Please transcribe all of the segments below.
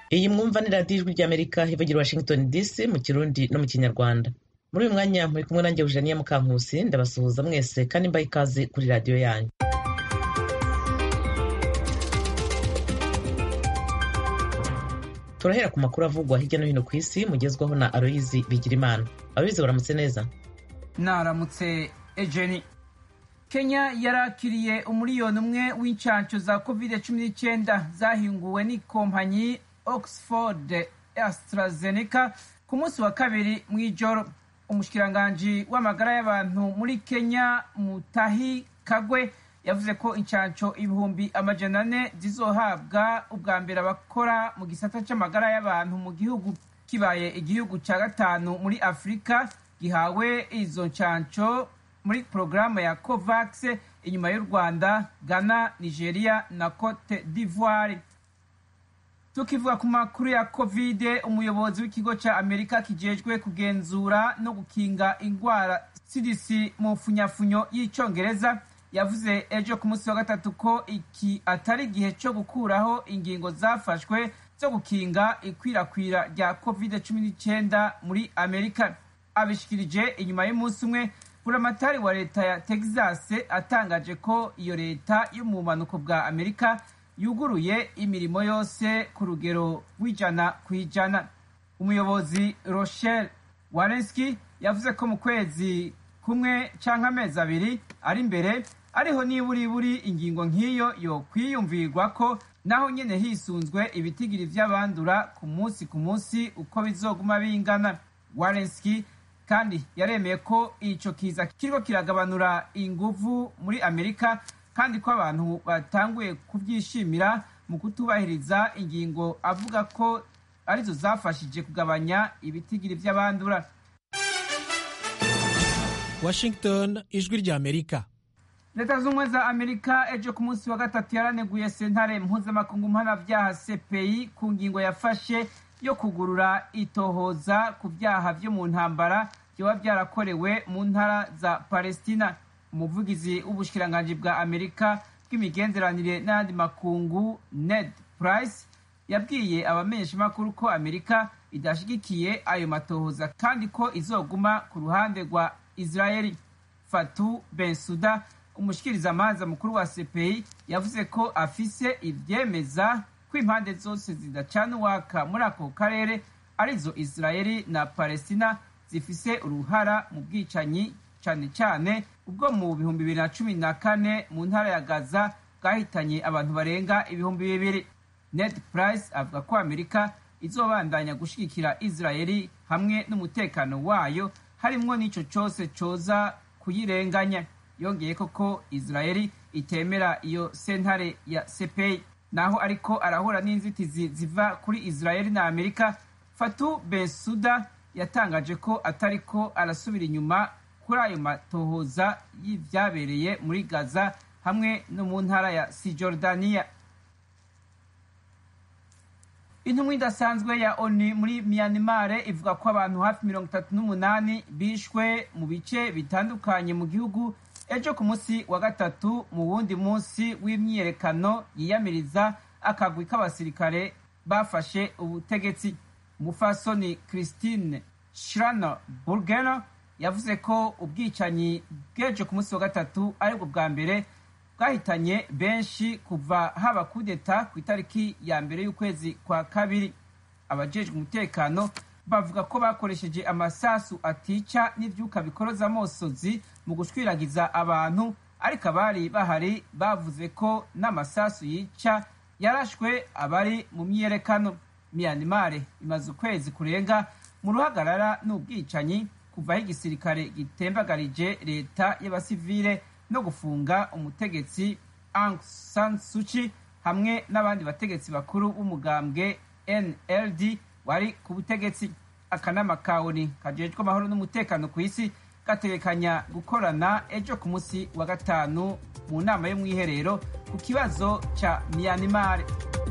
iyi mwumva ni radiyo ijwi ry'amerika ivugira washington dc mu kirundi no mu kinyarwanda muri uyu mwanya muri kumwe nanjye eugenia mukankusi ndabasuhuza mwese kandi mbaha ikaze kuri radiyo yanyu turahera ku makuru avugwa hirya no hino ku isi mugezwaho na aloyizi bigirimana aloyizi baramutse neza naramutse ejeni kenya yarakiriye umuriyoni umwe w'inshansho za covid cumi n'icyenda zahinguwe n'ikompanyi oxford astrazeneca ku munsi wa kabiri mu ijoro umushikiranganji w'amagara y'abantu muri kenya mutahi kagwe yavuze ko inshansho ibihumbi amajana ane zizohabwa ubwa mbere abakora mu gisata c'amagara y'abantu mu gihugu kibaye igihugu ca gatanu muri afurika gihawe izo nshansho muri porogaramu ya covax inyuma y'u rwanda ghana nigeria na cote d'ivoire tukivuga ku makuru ya covid umuyobozi w'ikigo ca amerika kijejwe kugenzura no gukinga ingwara cdc mu funyafunyo y'icongereza yavuze ejo ku munsi wa gatatu ko iki atari igihe cyo gukuraho ingingo zafashwe zo gukinga ikwirakwira rya covid cumi n'icyenda muri amerika abishikirije inyuma y'umunsi umwe buramatari wa leta ya texas atangaje ko iyo leta yo mu bumanuko bwa amerika yuguruye imirimo yose ku rugero rw'ijana ku ijana umuyobozi rochelle warenski yavuze ko mu kwezi kumwe cyangwa amezi abiri ari imbere ariho niburiburi ingingo nk'iyo yo kwiyumvirwa ko naho nyene hisunzwe ibitigiri vy'abandura ku munsi ku munsi uko bizoguma bingana warenski kandi yaremeye ko ico kiza kiriko kiragabanura inguvu muri amerika kandi ko abantu batanguye kubyishimira mu kutubahiriza ingingo avuga ko arizo zafashije kugabanya ibitigiri vy'abandura washington ijwi rya amerika leta z'ubumwe za amerika ejo ku munsi wa gatatu yaraneguye sentare mpuzamakungu mpanabyaha cpi ku ngingo yafashe yo kugurura itohoza ku byaha vyo mu ntambara vyoba vyarakorewe mu ntara za palestina umuvugizi w'ubushikiranganji bwa amerika bw'imigenderanire n'ayandi makungu ned price yabwiye abamenyeshamakuru ko amerika idashigikiye ayo matohoza kandi ko izoguma ku ruhande rwa israeli fatu bensuda umushikirizamanza mukuru wa cpi yavuze ko afise ivyemeza ko impande zose zidacana uwaka muri ako karere arizo israeli na palestina zifise uruhara mu bwicanyi cane cane ubwo mu bihumbi bibiri na cumi na kane mu ntara ya gaza bwahitanye abantu barenga ibihumbi bibiri ned price avuga ko amerika izobandanya gushigikira israeli hamwe n'umutekano wayo harimwo n'ico cose coza kuyirenganya yongeye ko israeli itemera iyo sentare ya cpi naho ariko arahura n'inzitizi ziva kuri israeli na amerika fatu bensuda yatangaje ko atariko arasubira inyuma kuri ayo matohoza y'ivyabereye muri gaza hamwe no mu ntara ya sijordaniya intumwa idasanzwe ya oni muri myanmar ivuga ko abantu hafi mirongo itatu n'umunani bishwe mu bice bitandukanye mu gihugu ejo ku munsi wa gatatu mu wundi munsi w'imyiyerekano yiyamiriza akagwi k'abasirikare bafashe ubutegetsi umufasoni christine shrano burgeno yavuze ko ubwicanyi bw'ejo ku munsi wa gatatu aribwo bwa mbere bwahitanye benshi kuva haba kudeta ku itariki ya mbere y'ukwezi kwa kabiri abajejwe umutekano bavuga ko bakoresheje amasasu atica n'ivyuka bikoroza amosozi mu gushwiragiza abantu ariko abari bahari bavuze ko n'amasasu yica yarashwe abari mu myiyerekano myanmar imaze ukwezi kurenga mu ruhagarara n'ubwicanyi kuva aho igisirikare gitembagarije leta y'abasivile no gufunga umutegetsi Aung San Suu Kyi hamwe n'abandi bategetsi bakuru b'umugambwe NLD wari ku butegetsi akanama ka ONU kajejwe amahoro n'umutekano ku isi gategekanya gukorana ejo ku munsi wa gatanu mu nama yo mwiherero ku kibazo ca Myanmar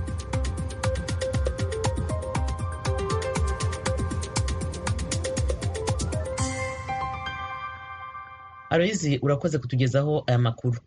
aloyizi urakoze kutugezaho aya makuru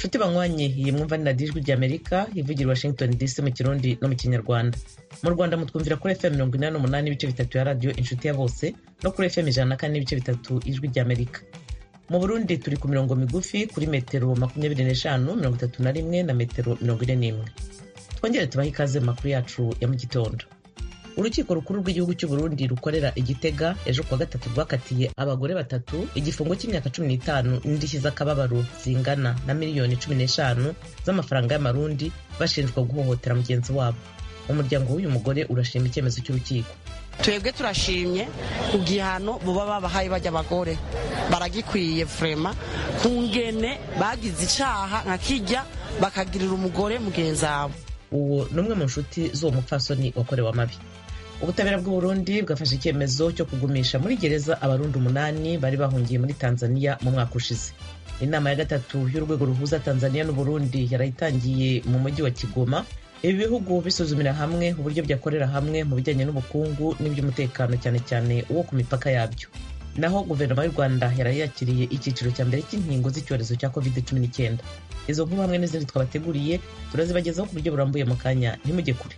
nshuti banywanye iyi mwumva ni radiyo ijwi ry'amerika ivugira i washington dc mu kirundi no mu kinyarwanda mu rwanda mutwumvira kuri fm mirongo inani n'umunani ibice bitatu ya radiyo inshuti ya bose no kuri fm ijana na kane n'ibice bitatu ijwi ry'amerika mu burundi turi ku mirongo migufi kuri metero makumyabiri n'eshanu mirongo itatu na rimwe na metero mirongo ine n'imwe twongere tubahe ikaze mu makuru yacu ya mu gitondo urukiko rukuru rw'igihugu cy'u Burundi rukorera igitega ejo kuwa gatatu rwakatiye abagore batatu igifungo cy'imyaka cumi n'itanu n'indishyi z'akababaro zingana na miliyoni cumi n'eshanu z'amafaranga y'amarundi bashinjwa guhohotera mugenzi wabo umuryango w'uyu mugore urashima icyemezo cy'urukiko twebwe turashimye ku gihano buba babahaye bajya abagore baragikwiye vrema ku ngene bagize icaha nka kijya bakagirira umugore mugenzi wabo uwo ni umwe mu nshuti z'uwo mupfasoni wakorewe amabi ubutabera bw'u Burundi bwafashe icyemezo cyo kugumisha muri gereza abarundi umunani bari bahungiye muri tanzania mu mwaka ushize inama ya gatatu y'urwego ruhuza tanzania n'uburundi yarayitangiye mu mujyi wa kigoma ibi bihugu bisuzumira hamwe uburyo byakorera hamwe mu bijyanye n'ubukungu n'iby'umutekano cyane cyane uwo ku mipaka yabyo naho guverinoma y'u rwanda yarayakiriye icyiciro cya mbere cy'inkingo z'icyorezo cya covid cumi n'icyenda izo nkuru hamwe n'izindi twabateguriye turazibagezaho ku buryo burambuye mu kanya ntimujye kure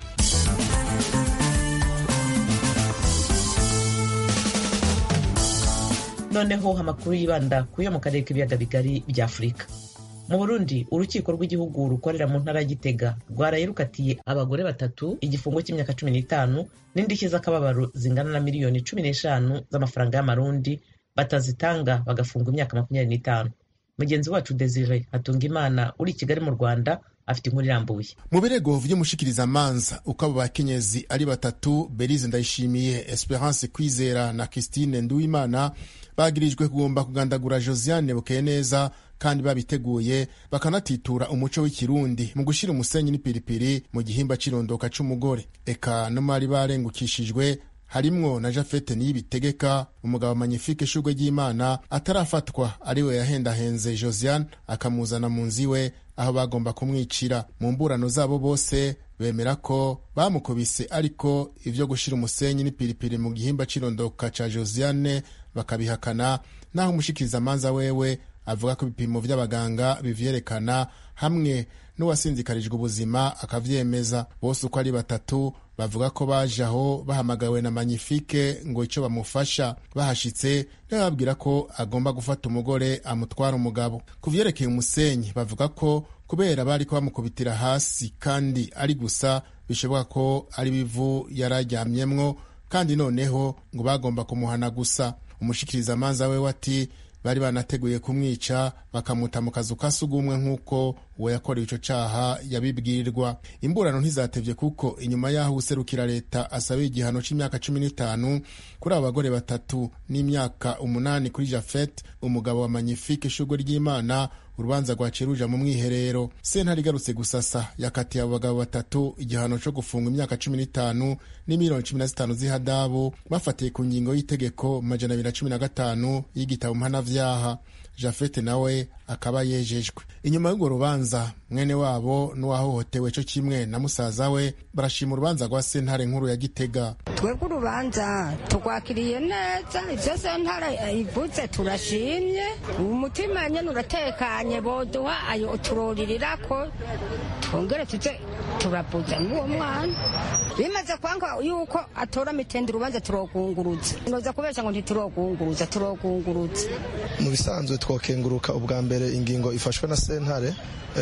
noneho amakuru yibanda ku yo mu karere k'ibiyaga bigari bya afurika mu burundi urukiko rw'igihugu rukorera mu ntara ya gitega rwaraye rukatiye abagore batatu igifungo cy'imyaka cumi n'itanu n'indishyi z'akababaro zingana na miliyoni cumi n'eshanu z'amafaranga y'amarundi batazitanga bagafungwa imyaka makumyabiri n'itanu mugenzi wacu desire hatungimana uri i kigali mu rwanda afite inkuru irambuye mu birego vy'umushikirizamanza uko abo bakenyezi ari batatu berize ndayishimiye esperance kwizera na christine nduwimana bagirijwe kugomba kugandagura josiane bukeye neza kandi babiteguye bakanatitura umuco w'ikirundi mu gushira umusenyi n'ipiripiri mu gihimba c'irondoka c'umugore eka no mari barengukishijwe harimwo na jafete niyibitegeka umugabo magnifique shurwe ry'imana atarafatwa ariwe yahendahenze josiane akamuzana mu nzu iwe aho bagomba kumwicira mu mburano zabo bose bemera ko bamukubise ariko ivyo gushira umusenyi n'ipiripiri mu gihimba c'irondoka ca josiane bakabihakana naho umushikirizamanza wewe avuga ko ibipimo vy'abaganga bivyerekana hamwe n'uwasinzikarijwe ubuzima akavyemeza bose uko ari batatu bavuga ko baje aho bahamagawe na magnifique ngo ico bamufasha bahashitse bababwira ko agomba gufata umugore amutwara umugabo ku vyerekeye umusenyi bavuga ko kubera bariko bamukubitira hasi kandi ari gusa bishoboka ko ari bivu yararyamyemwo kandi noneho ngo bagomba kumuhana gusa umushikirizamanza wewe ati bari banateguye kumwica bakamuta mu kazu ka sugumwe nk'uko uwo yakorewe ico caha yabibwirwa imburano ntizatevye kuko inyuma y'aho userukira leta asabiye igihano c'imyaka cumi n'itanu kuri abo bagore batatu n'imyaka umunani kuri jafet umugabo wa magnifique ishurwe ry'imana urubanza rwaciye ruja mu mwiherero sentare igarutse gusasa yakatiye abo bagabo batatu igihano co gufungwa imyaka cumi n'itanu n'imiliyoni cumi na zitanu z'ihadabu bafatiye ku ngingo y'itegeko majana abiri na cumi na gatanu y'igitabo mpanavyaha jafete nawe akaba yejejwe inyuma y'urwo rubanza mwene wabo n'uwahohotewe co kimwe na musaza we barashima urubanza rwa sentare nkuru ya gitega twebwe urubanza turwakiriye neza ivyo sentare ivuze turashimye umutima nyene uratekanye boduha ayo turorirako twongere tuze turabuza n'uwo mwana bimaze kwanga yuko atora mitende urubanza turogunguruza noza kubesha ngo ntiturogunguruza turogunguruza mu bisanzwe twokenguruka ubwa mbere ingingo ifashwe na sentare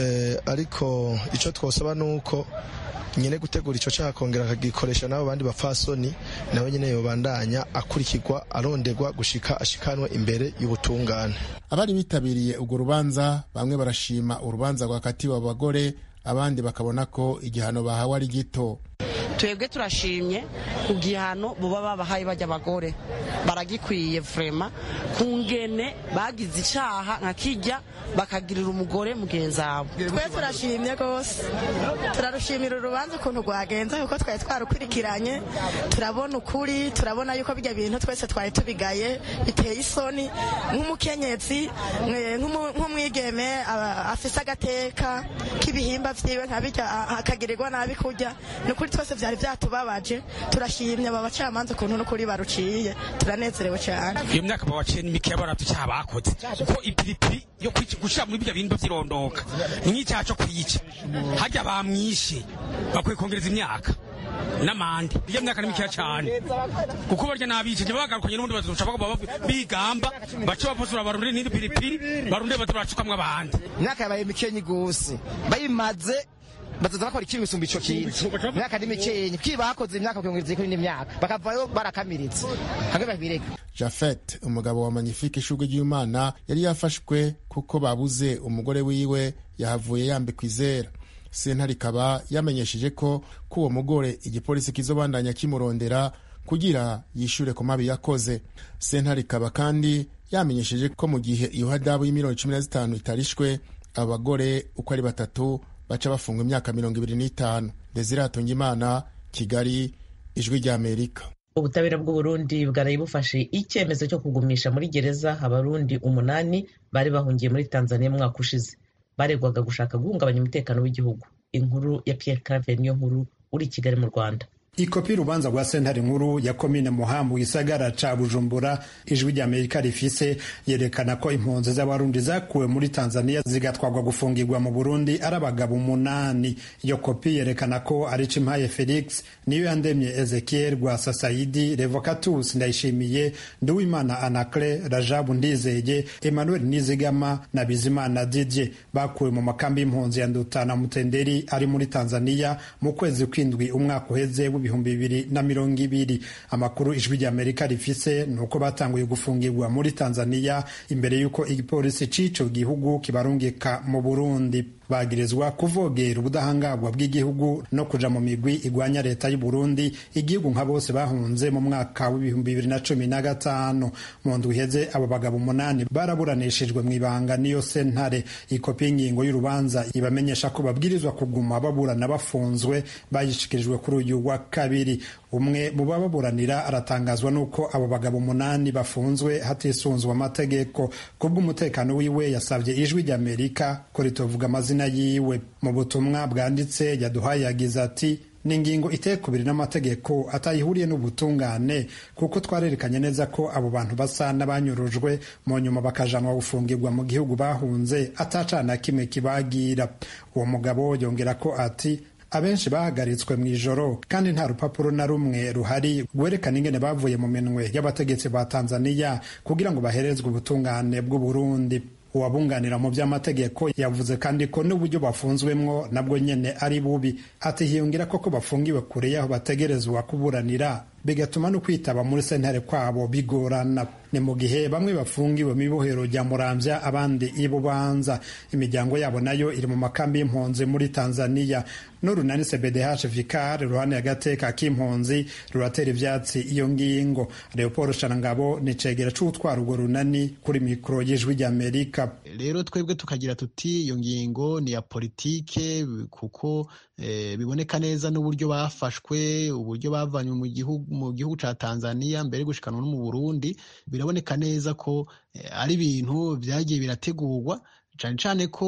ariko icyo twosaba ni uko nyine gutegura icyo cyaha akongera akagikoresha n'abo bandi bapfasoni nawe nyine yobandanya akurikirwa aronderwa gushika ashikanwe imbere y'ubutungane abari bitabiriye urwo rubanza bamwe barashima urubanza rwakatiwe abo bagore abandi bakabona ko igihano bahawe ari gito twebwe turashimye ku gihano buba babahaye bajya abagore baragikwiye vrema ku ngene bagize icaha nka kijya bakagirira umugore mugenzi wabo twe turashimye rwose turarushimira urubanza ukuntu rwagenze kuko twari twarukurikiranye turabona ukuri turabona yuko bijya bintu twese twari tubigaye biteye isoni nk'umukenyezi nk'umwigeme afise agateka k'ibihimba vyiwe nka bijya akagirirwa nabi kurya ni ukuri twese vyari vyatubabaje turashimye aba bacamanza ukuntu n'ukuri baruciye turanezerewe cyane iyo myaka bawaciye ni mikeya baratu cyaha bakoze kuko ipiripiri yo gushyira muri bijya bintu by'irondoka ni nk'icyaha cyo kuyica hajya bamwishe bakwiye kongereza imyaka n'amande iyo myaka ni mikeya cyane kuko barya n'abicanyi bagarukanye n'ubundi bazoshaka kuba bigamba bace baposura barunde n'indi piripiri barunde bato baracukamwo abandi imyaka yabaye mikenyi gose bayimaze bazoza bakora ikintu bisumba ico kintu imyaka ni mikenyi kwi bakoze imyaka kuyongereza kuri n'imyaka bakavayo barakamiritse hamwe babireka jafet umugabo wa magnifique ishurwe ry'imana yari yafashwe kuko babuze umugore wiwe yahavuye yambikwa izera sentare ikaba yamenyesheje ko ko uwo mugore igipolisi kizobandanya kimurondera kugira yishure ku mabi yakoze sentare ikaba kandi yamenyesheje ko mu gihe iyo hadabu y'imiliyoni cumi na zitanu itarishwe abo bagore uko ari batatu baca bafungwa imyaka mirongo ibiri n'itanu desire hatungimana kigali ijwi ry'amerika ubutabera bw'uburundi bwaraye bufashe icyemezo cyo kugumisha muri gereza abarundi umunani bari bahungiye muri tanzania mwaka ushize baregwaga gushaka guhungabanya umutekano w'igihugu inkuru ya pierre claver niyo nkuru uri i kigali mu rwanda ikopi y'urubanza rwa sentare nkuru ya komine muhambu gisagara ca bujumbura ijwi rya amerika rifise yerekana ko impunzi z'abarundi zakuwe muri tanzania zigatwarwa gufungirwa mu burundi ari abagabo umunani iyo kopi yerekana ko ari cimpaye felix niyo yandemye ezekiel rwasa saidi revocatus ndayishimiye nduwimana anacre rajabu ndizeye emmanuel nizigama na bizimana didye bakuwe mu makambi y'impunzi ya ndutana mutenderi ari muri tanzania mu kwezi kw'indwi umwaka uheze w'ibihumbi bibiri na mirongo ibiri amakuru ijwi rya amerika rifise ni uko batanguye gufungirwa muri tanzania imbere y'uko igipolisi c'ico gihugu kibarungika mu burundi bagirizwa kuvogera ubudahangarwa bw'igihugu no kuja mu migwi igwanya leta y'u Burundi igihugu nka bose bahunze mu mwaka w'ibihumbi bibiri na cumi na gatanu mu ndwi iheze abo bagabo umunani baraburanishijwe mu ibanga niyo sentare ikopi y'ingingo y'urubanza ibamenyesha ko babwirizwa kuguma baburana bafunzwe bayishikirijwe kuri uyu wa kabiri umwe mu bababuranira aratangazwa n'uko abo bagabo umunani bafunzwe hatisunzwe amategeko kubw'umutekano wiwe yasabye ijwi rya amerika ko ritovuga amazina yiwe mu butumwa bwanditse yaduhaye yagize ati ni ingingo iteye kubiri n'amategeko atayihuriye n'ubutungane kuko twarerekanye neza ko abo bantu basa n'abanyurujwe mu nyuma bakajanwa gufungirwa mu gihugu bahunze atacana kimwe kibagira uwo mugabo yongera ko ati abenshi bahagaritswe mu ijoro kandi nta rupapuro na rumwe ruhari rwerekana ingene bavuye mu minwe y'abategetsi ba tanzaniya kugira ngo baherezwe ubutungane bw'uburundi uwabunganira mu by'amategeko yavuze kandi ko n'uburyo bafunzwemwo nabwo nyene ari bubi ati hiyongera koko bafungiwe kure y'aho bategerezwa kuburanira bigatuma no kwitaba muri sentare kwabo bigorana ni mu gihe bamwe bafungiwe mu ibohero rya muramvya abandi ibubanza imiryango yabo nayo iri mu makambi y'impunzi muri tanzaniya n'urunani cbdh vicar ruhande agateka k'impunzi ruratera ivyatsi iyo ngingo leopold sharangabo ni cegera c'utwara urwo runani kuri mikoro y'ijwi ry'amerika rero twebwe tukagira tuti iyo ngingo ni ya politike kuko eh, biboneka neza n'uburyo bafashwe uburyo bavanywe mu gihugu mu gihugu ca Tanzania mbere gushikanwa no mu Burundi biraboneka neza ko eh, ari ibintu vyagiye birategurwa cyane cyane ko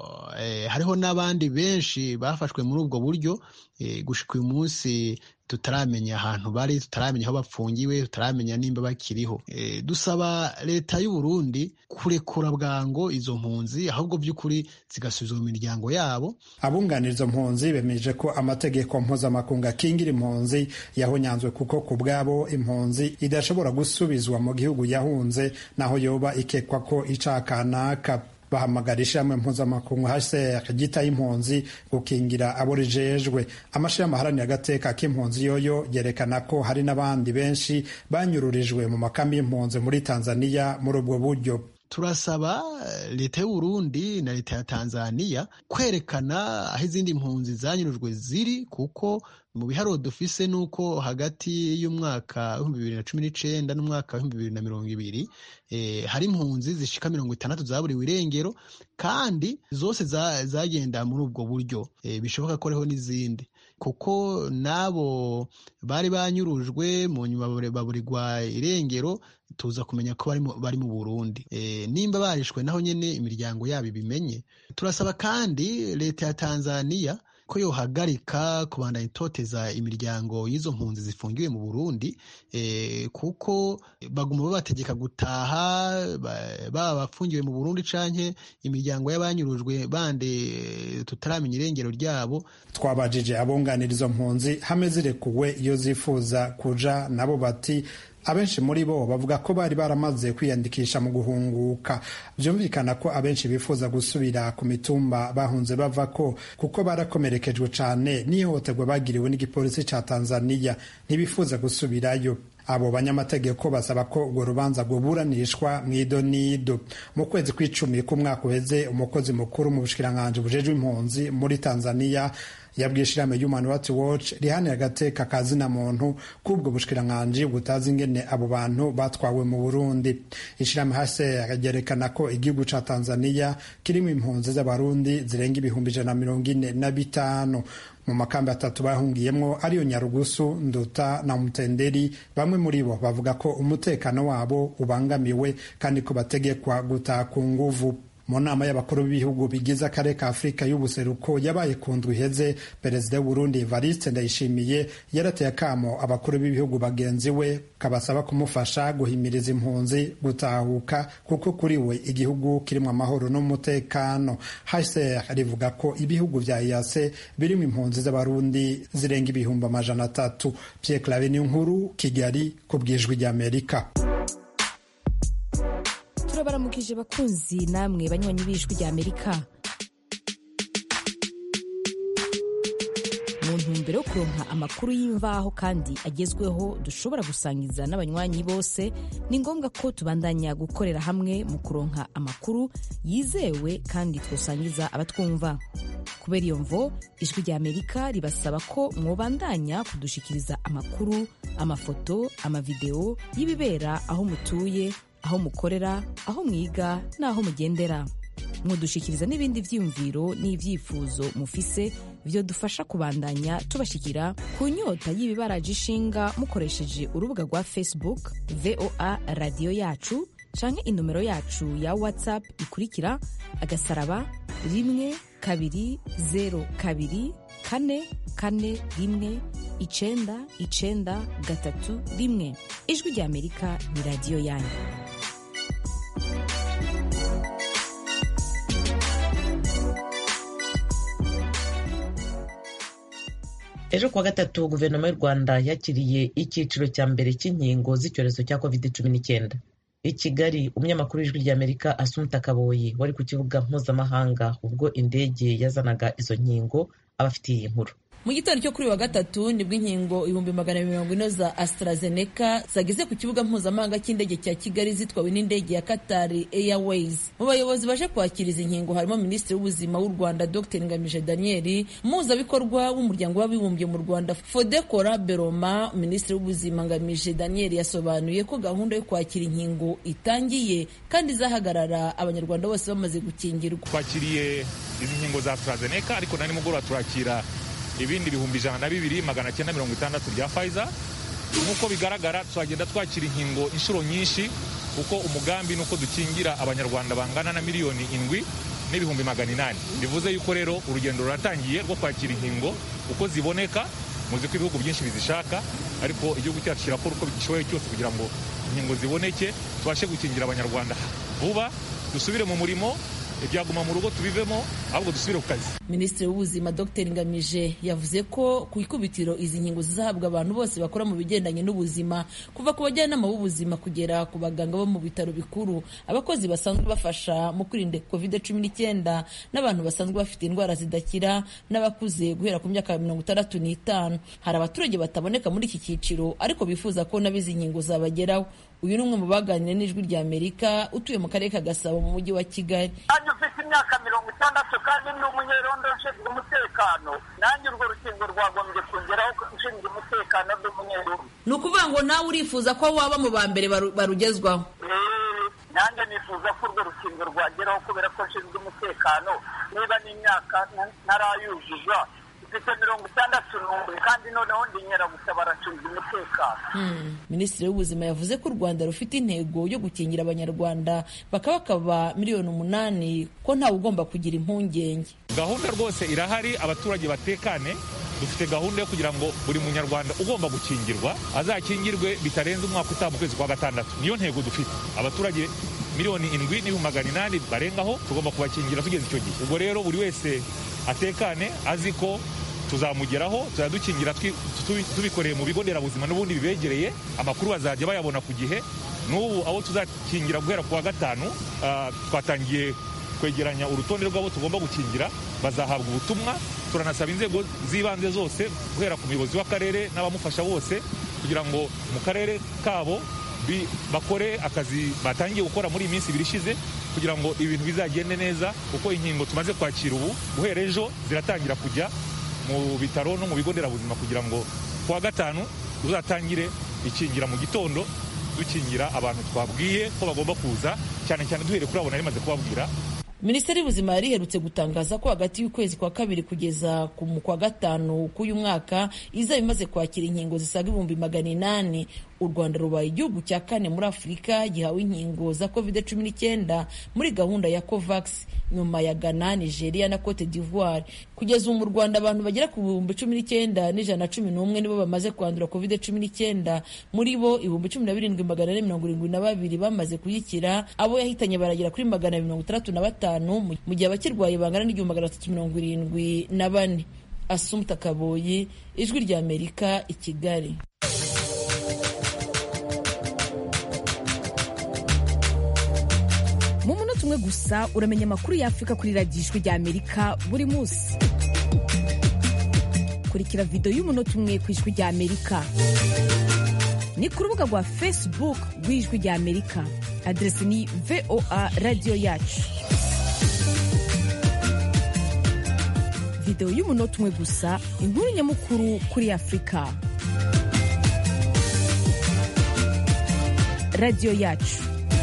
eh, hariho n'abandi benshi bafashwe muri ubwo buryo eh, gushika uyu munsi tutaramenya ahantu bari tutaramenya aho bapfungiwe tutaramenya nimba bakiriho e, dusaba leta y'u Burundi kurekura bwango izo mpunzi ahubwo by'ukuri zigasubizwa mu miryango yabo abunganira izo mpunzi bemeje ko amategeko mpuzamakungu akingira impunzi yahonyanzwe kuko ku bwabo impunzi idashobora gusubizwa mu gihugu yahunze naho yoba ikekwa ko icaha kanaka bahamagara ishirahamwe mpuzamakungu HCR ryitaye impunzi gukingira abo rijejwe amashirahamwe aharanira agateka k'impunzi yoyo yerekana ko hari n'abandi benshi banyururijwe mu makambi y'impunzi muri Tanzania muri ubwo buryo turasaba leta y'u Burundi na leta ya Tanzania kwerekana aho izindi mpunzi zanyurujwe ziri kuko mu biharuro dufise nuko hagati y'umwaka w'ibihumbi bibiri na cumi n'icenda n'umwaka w'ibihumbi bibiri na mirongo ibiri eh, hari impunzi zishika mirongo itandatu zaburiwe irengero kandi zose zagenda muri ubwo buryo eh, bishoboka ko hariho n'izindi kuko n'abo bari banyurujwe mu nyuma baburirwa irengero tuza kumenya ko bari mu Burundi e, nimba barishwe naho nyene imiryango yabo ibimenye turasaba kandi leta ya Tanzania ko yohagarika kubandanya itoteza imiryango y'izo mpunzi zifungiwe mu burundi kuko baguma babategeka gutaha baba bafungiwe mu burundi canke imiryango y'abanyurujwe bande tutaramenya irengero ryabo twabajije abunganira izo mpunzi hamwe zirekuwe iyo zifuza kuja nabo bati abenshi muri bo bavuga ko bari baramaze kwiyandikisha mu guhunguka byumvikana ko abenshi bifuza gusubira ku mitumba bahunze bava ko kuko barakomerekejwe cyane n'ihohoterwa bagiriwe n'igipolisi cya tanzaniya ntibifuza gusubirayo abo banyamategeko basaba ko urwo rubanza rwuburanishwa mu idonido mu kwezi kw'icumi k'umwaka uheze umukozi mukuru mu bushikiranganji bujejwe impunzi muri tanzaniya yabwiye ishirahamwe Human Rights Watch rihanira agateka ka zina muntu k'ubwo bushikiranganji butazi ingene abo bantu batwawe mu Burundi ishirahamwe HCR ryerekana ko igihugu ca Tanzania kirimo impunzi z'abarundi zirenga ibihumbi ijana na mirongo ine na bitanu mu makambi atatu bahungiyemwo ariyo Nyarugusu Nduta na Mutenderi bamwe muri bo bavuga ko umutekano wabo ubangamiwe kandi ko bategekwa gutaha ku nguvu mu nama y'abakuru b'ibihugu bigize akarere ka afurika y'ubuseruko yabaye ku ndwi iheze perezida w'uburundi evariste ndayishimiye yarateye akamo abakuru b'ibihugu bagenzi we kabasaba kumufasha guhimiriza impunzi gutahuka kuko kuri we igihugu kirimo amahoro n'umutekano hcr rivuga ko ibihugu vya iyase birimo impunzi z'abarundi zirenga ibihumbi amajana atatu pierre clave ni nkuru kigali ku bwijwi ry'amerika turabaramukije bakunzi namwe banywanyi b'ijwi rya amerika mu ntumbero yo kuronka amakuru y'imvaho kandi agezweho dushobora gusangiza n'abanywanyi bose ni ngombwa ko tubandanya gukorera hamwe mu kuronka amakuru yizewe kandi twosangiza abatwumva kubera iyo mvo ijwi rya amerika ribasaba ko mwobandanya kudushikiriza amakuru amafoto amavideo y'ibibera aho mutuye aho mukorera aho mwiga n'aho mugendera mudushikiriza n'ibindi vyiyumviro n'ivyifuzo mufise vyo dufasha kubandanya tubashikira ku nyota y'ibibaraje ishinga mukoresheje urubuga rwa facebook voa radiyo yacu canke inomero yacu ya whatsapp ikurikira agasaraba rimwe kabiri zero kabiri kane kane rimwe icenda icenda gatatu rimwe ijwi rya amerika ni radiyo yanyu ejo kuwa gatatu guverinoma y'u rwanda yakiriye icyiciro cya mbere cy'inkingo z'icyorezo cya covid cumi n'icyenda i kigali umunyamakuru w'ijwi ry'amerika asumuta kaboyi wari ku kibuga mpuzamahanga ubwo indege yazanaga izo nkingo abafitiye iyi nkuru mu gitondo cyo kuri wa gatatu nibwo inkingo ibihumbi magana mirongo ine za AstraZeneca zageze ku kibuga mpuzamahanga cy'indege cya Kigali zitwawe n'indege ya Qatar Airways. Mu bayobozi baje kwakira izi nkingo harimo Minisitiri w'Ubuzima w'u Rwanda Dr Ngamije Daniel, umuhuzabikorwa w'umuryango w'abibumbye mu Rwanda Fodekora Beroma. Minisitiri w'Ubuzima Ngamije Daniel yasobanuye ko gahunda yo kwakira inkingo itangiye kandi izahagarara abanyarwanda bose bamaze gukingirwa. Twakiriye izi nkingo za AstraZeneca ariko na nimugoroba turakira ibindi bihumbi ijana na bibiri magana cyenda mirongo itandatu bya Pfizer nk'uko bigaragara twagenda twakira inkingo inshuro nyinshi kuko umugambi ni uko dukingira abanyarwanda bangana na miliyoni indwi n'ibihumbi magana inani bivuze yuko rero urugendo ruratangiye rwo kwakira inkingo uko ziboneka muzi ko ibihugu byinshi bizishaka ariko igihugu cyacu kirakora uko gishoboye cyose kugira ngo inkingo ziboneke tubashe gukingira abanyarwanda vuba dusubire mu murimo ibyaguma mu rugo tubivemo ahubwo dusubire ku kazi minisitiri w'ubuzima dr ngamije yavuze ko ku ikubitiro izi nkingo zizahabwa abantu bose bakora mu bigendanye n'ubuzima kuva ku bajyanama b'ubuzima kugera ku baganga bo mu bitaro bikuru abakozi basanzwe bafasha mu kwirinda covid cumi n'icyenda n'abantu basanzwe bafite indwara zidakira n'abakuze guhera ku myaka mirongo itandatu n'itanu hari abaturage bataboneka muri iki cyiciro ariko bifuza ko nabo izi nkingo zabageraho uyu ni umwe mu baganiriye n'ijwi rya amerika utuye mu karere ka gasabo mu mujyi wa kigali nanjye ufite imyaka mirongo itandatu kandi ni umunyerondo ushinzwe umutekano nanjye urwo rukingo rwagombye kongeraho ushinzwe umutekano n'umunyerondo ni ukuvuga ngo nawe urifuza ko waba mu ba mbere barugezwaho nanjye nifuza ko urwo rukingo rwageraho kubera ko nshinzwe umutekano niba n'imyaka ntarayuzuza mfite mirongo itandatu n'umwe kandi noneho ndi nyiragutabara nshinzwe umutekano umutekano minisitiri w'ubuzima yavuze ko u rwanda rufite intego yo gukingira abanyarwanda bakabakaba miliyoni umunani ko ntawe ugomba kugira impungenge gahunda rwose irahari abaturage batekane dufite gahunda yo kugira ngo buri munyarwanda ugomba gukingirwa azakingirwe bitarenze umwaka utaha mu kwezi kwa gatandatu niyo ntego dufite abaturage miliyoni indwi n'ibihumbi magana inani barengaho tugomba kubakingira tugeze icyo gihe ubwo rero buri wese atekane azi ko tuzamugeraho tuzadukingira tubikoreye mu bigo nderabuzima n'ubundi bibegereye amakuru bazajya bayabona ku gihe n'ubu abo tuzakingira guhera ku wa gatanu twatangiye kwegeranya urutonde rw'abo tugomba gukingira bazahabwa ubutumwa turanasaba inzego z'ibanze zose guhera ku muyobozi w'akarere n'abamufasha bose kugira ngo mu karere kabo bakore akazi batangiye gukora muri iyi minsi ibiri ishize kugira ngo ibintu bizagende neza kuko inkingo tumaze kwakira ubu guhera ejo ziratangira kujya mu bitaro no mu bigo nderabuzima kugira ngo ku wa gatanu uzatangire ikingira mu gitondo dukingira abantu twabwiye ko bagomba kuza cyane cyane duhereye kuri abo nari maze kubabwira minisiteri y'ubuzima yari iherutse gutangaza ko hagati y'ukwezi kwa kabiri kugeza ku kwa gatanu k'uyu mwaka izaba imaze kwakira inkingo zisaga ibihumbi magana inani u rwanda rubaye igihugu cya kane muri afurika gihawe inkingo za covid cumi n'icyenda muri gahunda ya covax nyuma ya ghana nigeria na cote d'ivoire kugeza ubu mu rwanda abantu bagera ku bihumbi cumi n'icyenda n'ijana na cumi n'umwe nibo bamaze kwandura covid cumi n'icyenda muri bo ibihumbi cumi na birindwi magana ane mirongo irindwi na babiri bamaze kuyikira abo yahitanye baragera kuri magana mirongo itandatu na batanu mu gihe abakirwaye bangana n'igihumbi magana atatu mirongo irindwi na bane asumta kaboyi ijwi rya amerika i kigali mu munota umwe gusa uramenya amakuru y'afurika kuri radiyo ijwi rya amerika buri munsi kurikira videwo y'umunota umwe ku ijwi rya amerika ni ku rubuga rwa facebook rw'ijwi rya amerika aderesi ni voa radiyo yacu videwo y'umunota umwe gusa inkuru nyamukuru kuri afurika radiyo yacu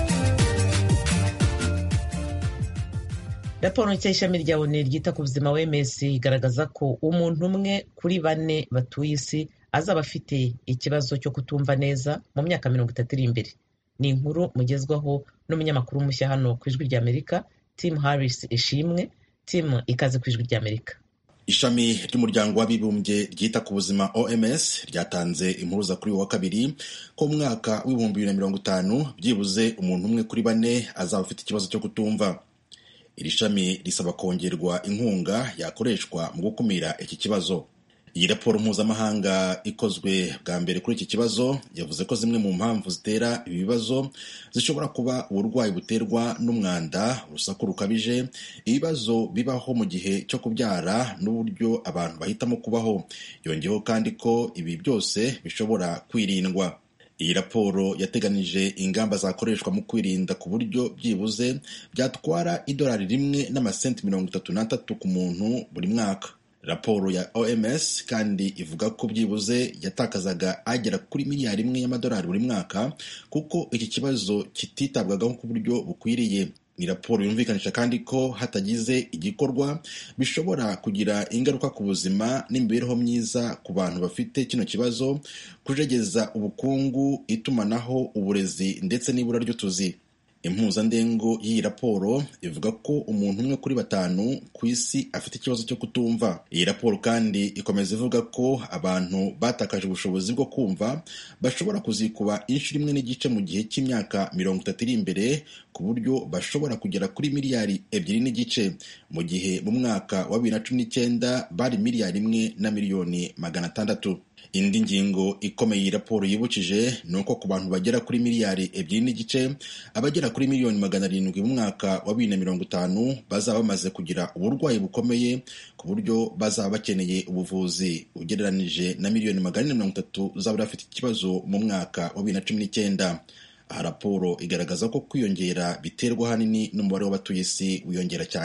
raporo nshya y'ishami rya oni ryita ku buzima wms igaragaza ko umuntu umwe kuri bane batuye isi azaba afite ikibazo cyo kutumva neza mu myaka mirongo itatu iri imbere ni inkuru mugezwaho n'umunyamakuru mushya hano ku ijwi rya amerika tim harris ishimwe tim ikaze ku ijwi rya amerika ishami ry'umuryango w'abibumbye ryita ku buzima oms ryatanze impuruza kuri uyu wa kabiri ko mu mwaka w'ibihumbi bibiri na mirongo itanu byibuze umuntu umwe kuri bane azaba afite ikibazo cyo kutumva iri shami risaba kongerwa inkunga yakoreshwa mu gukumira iki kibazo iyi raporo mpuzamahanga ikozwe bwa mbere kuri iki kibazo yavuze ko zimwe mu mpamvu zitera ibi bibazo zishobora kuba uburwayi buterwa n'umwanda urusaku rukabije ibibazo bibaho mu gihe cyo kubyara n'uburyo abantu bahitamo kubaho yongeyeho kandi ko ibi byose bishobora kwirindwa iyi raporo yateganije ingamba zakoreshwa mu kwirinda ku buryo byibuze byatwara idolari rimwe n'amasenti mirongo itatu n'atatu ku muntu buri mwaka raporo ya oms kandi ivuga ko byibuze yatakazaga agera kuri miliyari imwe y'amadolari buri mwaka kuko iki kibazo kititabwagaho ku buryo bukwiriye ni raporo yumvikanisha kandi ko hatagize igikorwa bishobora kugira ingaruka ku buzima n'imibereho myiza ku bantu bafite kino kibazo kujegeza ubukungu itumanaho uburezi ndetse n'ibura ry'utuzi impuzandengo y'iyi raporo ivuga ko umuntu umwe kuri batanu ku isi afite ikibazo cyo kutumva iyi raporo kandi ikomeza ivuga ko abantu batakaje ubushobozi bwo kumva bashobora kuzikuba inshuro imwe n'igice mu gihe cy'imyaka mirongo itatu iri imbere ku buryo bashobora kugera kuri miliyari ebyiri n'igice mu gihe mu mwaka wa bibiri na cumi n'icyenda bari miliyari imwe na miliyoni magana atandatu indi ngingo ikomeye iyi raporo yibukije ni uko ku bantu bagera kuri miliyari ebyiri n'igice abagera kuri miliyoni magana arindwi mu mwaka wa bibiri na mirongo itanu bazaba bamaze kugira uburwayi bukomeye ku buryo bazaba bakeneye ubuvuzi ugereranije na miliyoni magana ane mirongo itatu zaba bafite ikibazo mu mwaka wa bibiri na cumi n'icyenda aha raporo igaragaza ko kwiyongera biterwa ahanini n'umubare w'abatuye isi wiyongera cyane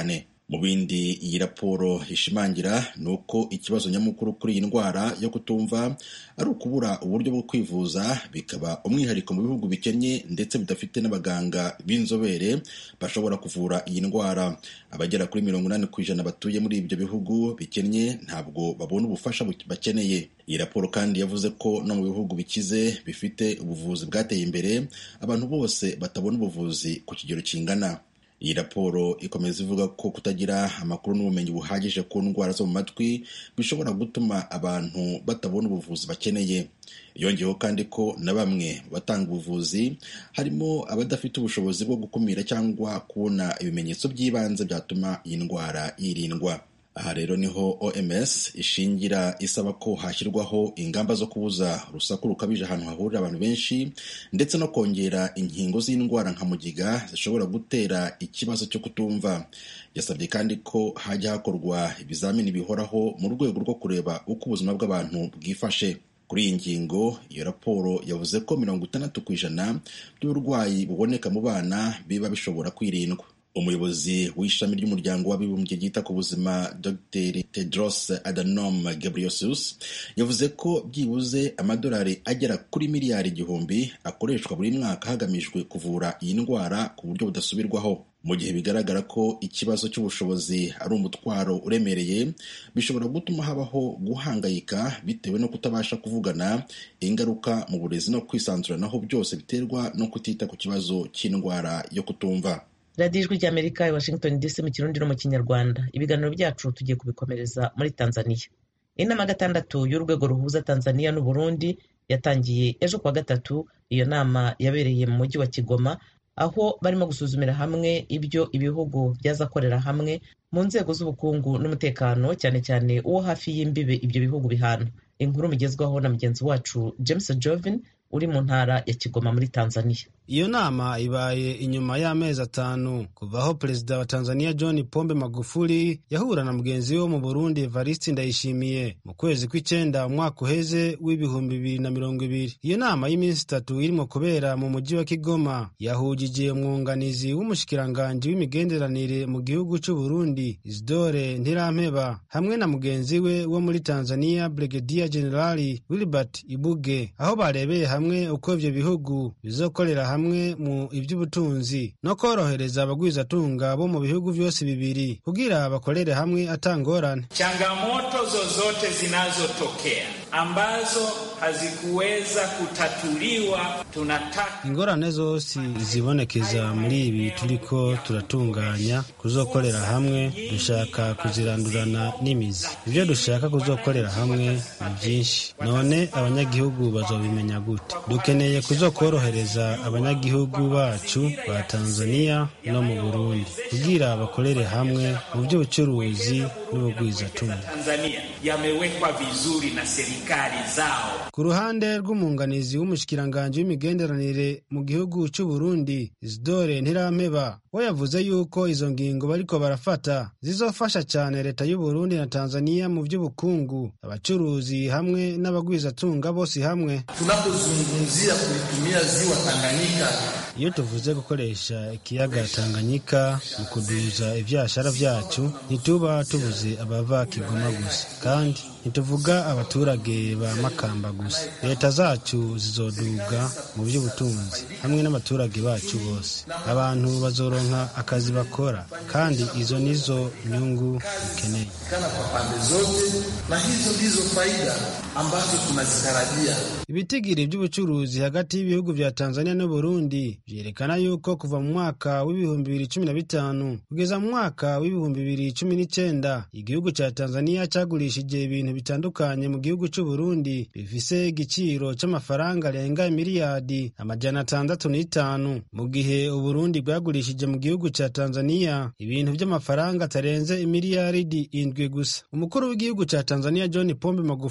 mu bindi iyi raporo ishimangira ni uko ikibazo nyamukuru kuri iyi ndwara yo kutumva ari ukubura uburyo bwo kwivuza bikaba umwihariko mu bihugu bikennye ndetse bidafite n'abaganga b'inzobere bashobora kuvura iyi ndwara abagera kuri mirongo inani ku ijana batuye muri ibyo bihugu bikennye ntabwo babona ubufasha bakeneye iyi raporo kandi yavuze ko no mu bihugu bikize bifite ubuvuzi bwateye imbere abantu bose batabona ubuvuzi ku kigero kingana iyi raporo ikomeza ivuga ko kutagira amakuru n'ubumenyi buhagije ku ndwara zo mu matwi bishobora gutuma abantu batabona ubuvuzi bakeneye yongeyeho kandi ko na bamwe mu batanga ubuvuzi harimo abadafite ubushobozi bwo gukumira cyangwa kubona ibimenyetso by'ibanze byatuma iyi ndwara yirindwa aha rero niho oms ishingira isaba ko hashyirwaho ingamba zo kubuza urusaku rukabije ahantu hahurira abantu benshi ndetse no kongera inkingo z'indwara nka mugiga zishobora gutera ikibazo cyo kutumva yasabye kandi ko hajya hakorwa ibizamini bihoraho mu rwego rwo kureba uko ubuzima bw'abantu bwifashe kuri iyi ngingo iyo raporo yavuze ko mirongo itandatu ku ijana by'uburwayi buboneka mu bana biba bishobora kwirindwa umuyobozi w'ishami ry'umuryango w'abibumbye ryita ku buzima dr tedros adhanom ghebreyesus yavuze ko byibuze amadolari agera kuri miliyari igihumbi akoreshwa buri mwaka hagamijwe kuvura iyi ndwara ku buryo budasubirwaho mu gihe bigaragara ko ikibazo cy'ubushobozi ari umutwaro uremereye bishobora gutuma habaho guhangayika bitewe no kutabasha kuvugana ingaruka mu burezi no kwisanzuranaho byose biterwa no kutita ku kibazo cy'indwara yo kutumva radiyo ijwi ry'amerika i washington dc mu kirundi no mu kinyarwanda ibiganiro byacu tugiye kubikomereza muri tanzania inama gatandatu y'urwego ruhuza tanzania n'uburundi yatangiye ejo kuwa gatatu iyo nama yabereye mu mujyi wa kigoma aho barimo gusuzumira hamwe ibyo ibihugu byazakorera hamwe mu nzego z'ubukungu n'umutekano cyane cyane uwo hafi y'imbibe ibyo bihugu bihana inkuru mugezwaho na mugenzi wacu james jovin uri mu ntara ya kigoma muri tanzania iyo nama ibaye inyuma y'amezi atanu kuva aho perezida wa tanzania john pombe magufuli yahura na mugenzi we wo mu burundi evariste ndayishimiye mu kwezi kw'icyenda umwaka uheze w'ibihumbi bibiri na mirongo ibiri iyo nama y'iminsi itatu irimo kubera mu mujyi wa kigoma yahugije umwunganizi w'umushikiranganji w'imigenderanire mu gihugu cy'u burundi isidore ntirampeba hamwe na mugenzi we wo muri tanzania brigadier generali wilbert ibuge aho barebeye hamwe uko ibyo bihugu bizokorera hamwe hamwe mu iby'ubutunzi no korohereza abagwizatunga bo mu bihugu byose bibiri kugira bakorere hamwe atangorane. Changamoto zozote zinazotokea ambazo hazikuweza kutatuliwa, tunataka ingorane zose zibonekeza muri ibi turiko turatunganya kuzokorera hamwe dushaka kuzirandurana n'imizi. Ibyo dushaka kuzokorera hamwe ni byinshi, none abanyagihugu bazobimenya gute? Dukeneye kuzokorohereza abanyagihugu bacu ba Tanzania no mu Burundi kugira bakorere hamwe mu by'ubucuruzi n'ubugwizatunga. Tanzania yamewekwa vizuri na serikali zao. Ku ruhande rw'umunganizi w'umushikiranganji w'imigenderanire mu gihugu cy'u Burundi Isidore Ntirampeba we yavuze yuko izo ngingo bariko barafata zizofasha cyane leta y'u Burundi na Tanzania mu by'ubukungu abacuruzi hamwe n'abagwizatunga bose hamwe tunapozungumzia kulitumia ziwa Tanganyika iyo tuvuze gukoresha ikiyaga Tanganyika mu kuduza ivyashara vyacu ntituba tubuze abava Kigoma gusa kandi ntituvuga abaturage ba Makamba gusa leta zacu zizoduga mu by'ubutunzi hamwe n'abaturage bacu bose abantu bazoronka akazi bakora kandi izo nizo nyungu dukeneye kana kwa pande zote na hizo ndizo faida ambazo tunazitarajia ibitigiri by'ubucuruzi hagati y'ibihugu vya Tanzania n'u Burundi vyerekana yuko kuva mu mwaka w'ibihumbi bibiri cumi na bitanu kugeza mu mwaka w'ibihumbi bibiri cumi n'icenda igihugu ca Tanzania cagurishije ibintu bitandukanye mu gihugu c'u Burundi bifise igiciro c'amafaranga arenga miliyadi amajana atandatu n'itanu mu gihe Uburundi bwagurishije mu gihugu ca Tanzania ibintu vy'amafaranga atarenze imiliyaridi indwi gusa umukuru w'igihugu ca Tanzania John Pombe Magufuli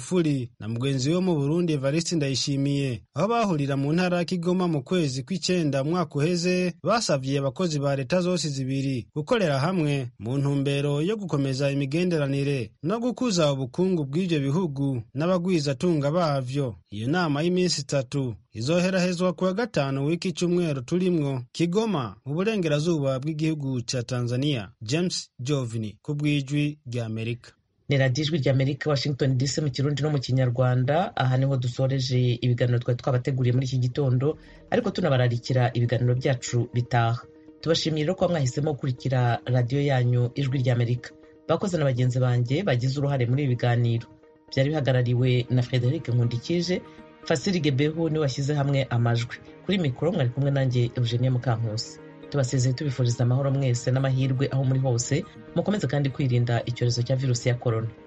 na mugenzi we mu burundi evariste ndayishimiye aho bahurira mu ntara ya kigoma mu kwezi kw'icenda umwaka uheze basavye abakozi ba leta zose zibiri gukorera hamwe mu ntumbero yo gukomeza imigenderanire no gukuza ubukungu bw'ivyo bihugu n'abagwizatunga bavyo iyo nama y'iminsi itatu izoherahezwa kuwa gatanu w'iki cyumweru turimwo kigoma mu burengerazuba bw'igihugu ca tanzania james jovini ku bw'ijwi rya amerika ni radiyo ijwi rya amerika washington dc mu kirundi no mu kinyarwanda aha niho dusoreje ibiganiro twari twabateguriye muri iki gitondo ariko tunabararikira ibiganiro byacu bitaha tubashimiye rero kuba mwahisemo gukurikira radiyo yanyu ijwi rya amerika bakoze na bagenzi banjye bagize uruhare muri ibi biganiro byari bihagarariwe na frederic nkundikije fasiri gebehu niwe washyize hamwe amajwi kuri mikoro mwari kumwe nanjye eugenie mukankusi tubasezeye tubifuriza amahoro mwese n'amahirwe aho muri hose mukomeze kandi kwirinda icyorezo cya virusi ya korona